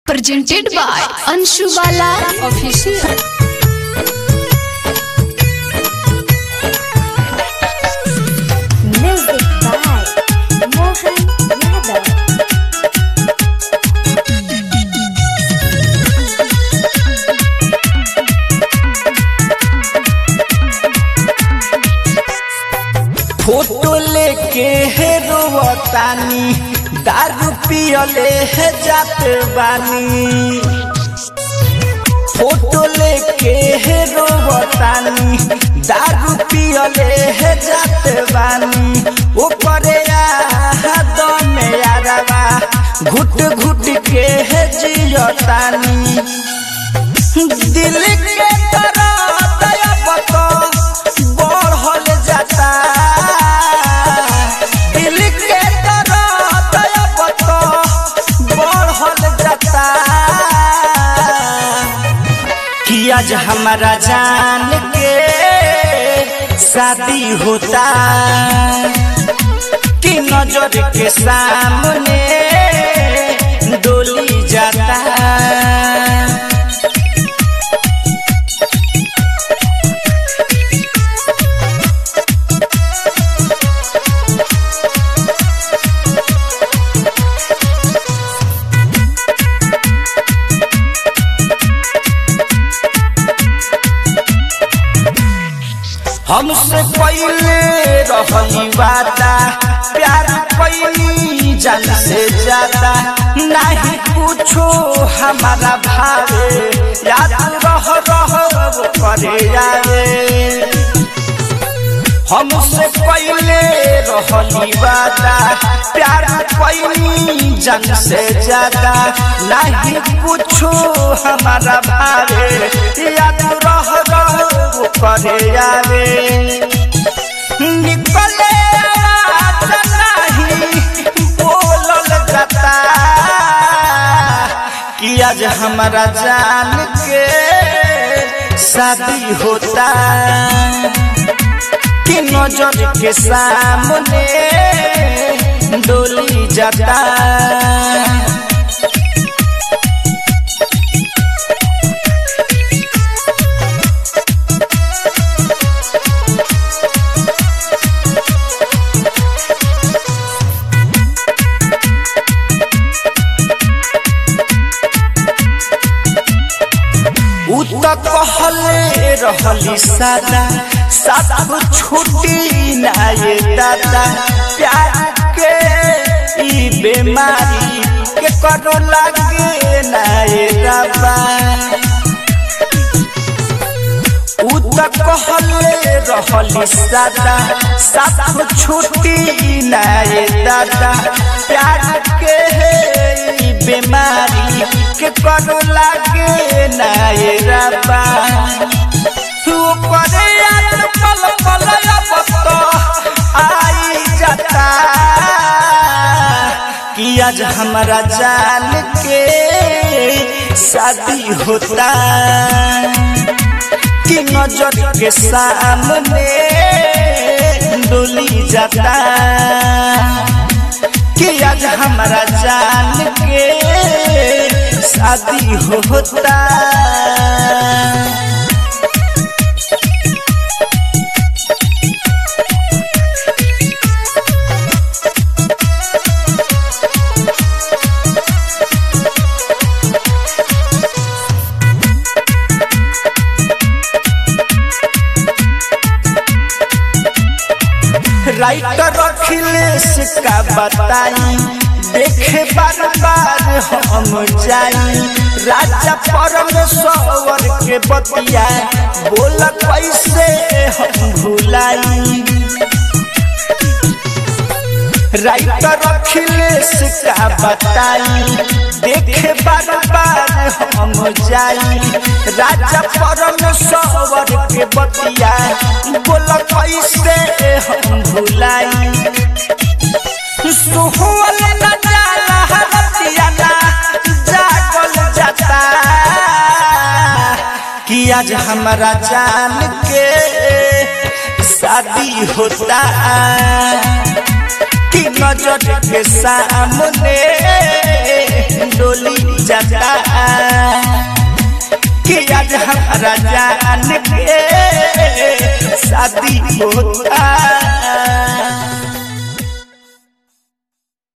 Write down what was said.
presented by Anshu Bala Official. Music by Mohan Yadav. Photo लेके है रोवतानी दारू पियले है जात बानी फोटो लेके है रोवतानी दारू पियले है जात बानी ऊपरे दम यारवा घुट घुट के है जियतानी दिल के तरह दया बतो बढ़ल जाता दिल के तरह दया बतो बढ़ल जाता कि आज हमारा जान के शादी होता कि नजर के सामने डोली जाता हमसे पहले रहली वादा प्यार पैनी जान से ज्यादा नहीं पूछो हमारा भावे याद रह रह वो करे आवे हमसे पहले रहली वादा प्यार पैनी जान से ज्यादा नहीं पूछो हमारा भावे याद रह रह वो करे आवे निकले आवाज नहीं बोलल जाता कि आज हमारा जान के शादी होता कि नजर के सामने डोली जाता उ त कहले रहली सादा सब छुट्टी नाये दादा प्यार के ई बीमारी के करो लागे नाये रबा उ त कहले रहली सादा सब छुट्टी नाये दादा प्यार के ई बीमारी के करो लागे नाये रबा तू करे याद पल पल अब तो आई जाता कि आज हमारा जान के शादी होता कि नजर के सामने डोली जाता कि आज हमारा जान के शादी होता राइटर अखिलेश का बताई देखे बार बार हम जाई राजा परमेश्वर के बतिया बोल कैसे हम भुलाई राइटर अखिलेश का बताई देखे बार बार हम जाई राजा परमेश्वर के बतिया बोल कैसे हम भुलाई सुहल न जाला हरतिया ना जागल जाता कि आज हमारा जान के शादी होता कि नजर के सामने डोली जाता कि आज हमारा जान के शादी होता